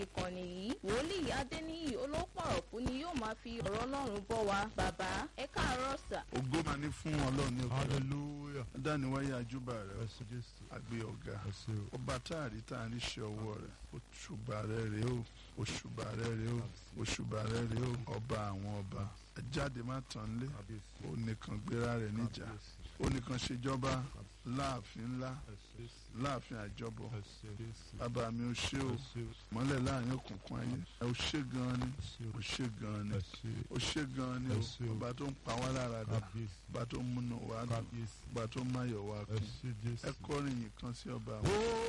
ìkànnì yìí wòlíì adéníyì olópọ̀rọ̀kú ni yóò máa fi ọ̀rọ̀ ọlọ́run bọ́ wa bàbá ẹ káàárọ̀ sà. ògo máa ní fún ọlọ́run ní òkè hallelujah dániwáyé àjúbà rẹ ẹsẹ jésù àgbé ọ̀gá ẹsẹ o ọba táàrí táàrí ṣe ọwọ́ rẹ òṣùbà rẹ rèé o òṣùbà rẹ rèé o òṣùbà rẹ rèé o ọba àwọn ọba jáde má tàn lé kábíyèsí ó nìkan gbéra rẹ níjà ó nìkan ṣèjọba láàfin ńlá ẹsẹ láàfin àjọbọ ẹsẹ jésù bàbá mi ò ṣe o ẹsẹ mọ́lẹ̀ láàrin òkùnkùn ayé ẹ ò ṣe gan ni ẹsẹ ò ṣe gan ni ẹsẹ ó ṣe gan ni Ẹ ṣé o o. ọba tó ń pa wá lára dà kábíyèsí ọba tó ń múnú wá dùn kábíyèsí ọba tó ń máyọ̀ wá kún ẹsẹ jésù. ẹ kọrin yìí kan sí ọba àwọn. ó